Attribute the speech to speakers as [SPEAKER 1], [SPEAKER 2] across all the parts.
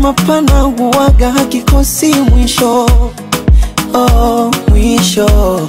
[SPEAKER 1] mapana huwaga hakikosi mwisho oh, mwisho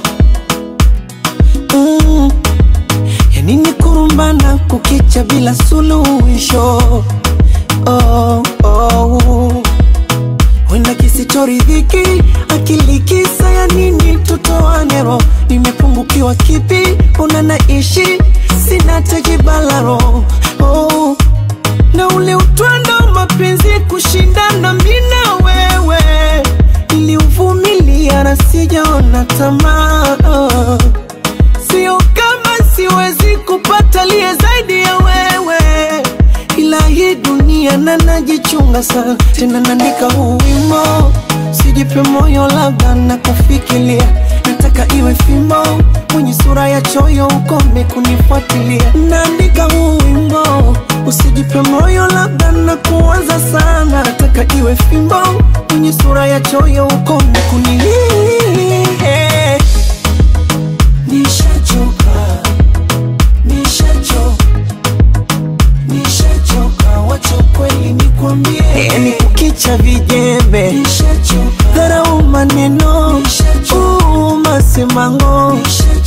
[SPEAKER 1] mm. yanini kurumbana kukicha bila suluhisho oh, oh. wenda kisichoridhiki akili kisa ya nini tutoanero nimepungukiwa kipi una naishi sina tejibalaro oh. na ule utwando mapenzi kushindana mina wewe niliuvumilia na sijaona tamaa oh. sio kama siwezi kupata liye zaidi ya wewe ila hii dunia na najichunga sana tena naandika huu wimo sijipe moyo labda na kufikiria nataka iwe fimbo mwenye sura ya choyo ukome kunifuatilia naandika huu wimbo usijipe moyo labda na kuwaza sana nataka iwe fimbo mwenye sura ya choyo ukome kunilia nishachoka nishachoka nishachoka wacha kweli nikwambie yani kukicha vijembe dharau maneno uu, masemango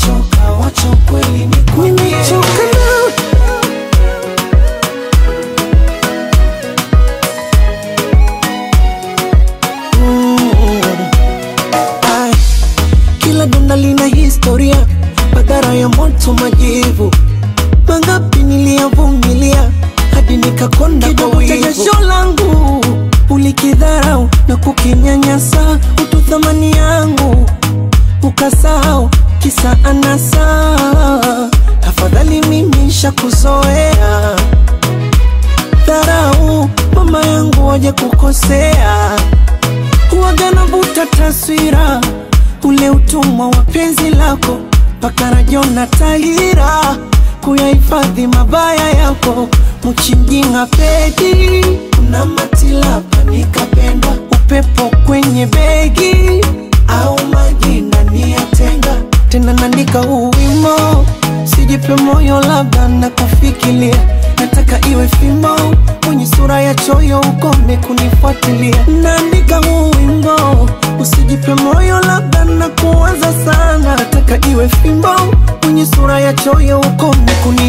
[SPEAKER 1] nimechoka na Mm. Ai, kila donda lina historia madhara ya moto majivu mangapi niliyavumilia hadi nikakonda kwa wivu. jasho langu ulikidharau na kukinyanyasa utu thamani yangu ukasahau kisa anasa afadhali mimi shakuzoea dharau mama yangu waje kukosea huwaga navuta taswira ule utumwa wa penzi lako mpaka rajona tahira kuyahifadhi mabaya yako mchimjinga pedi una matilapa nikapendwa upepo kwenye begi au majina niyatenga tena naandika huu wimo sijipe moyo labda na kufikiria nataka iwe fimbo mwenye sura ya choyo ukome kunifuatilia naandika huu wimbo usijipe moyo labda na kuwaza sana nataka iwe fimbo mwenye sura ya choyo ukome kuni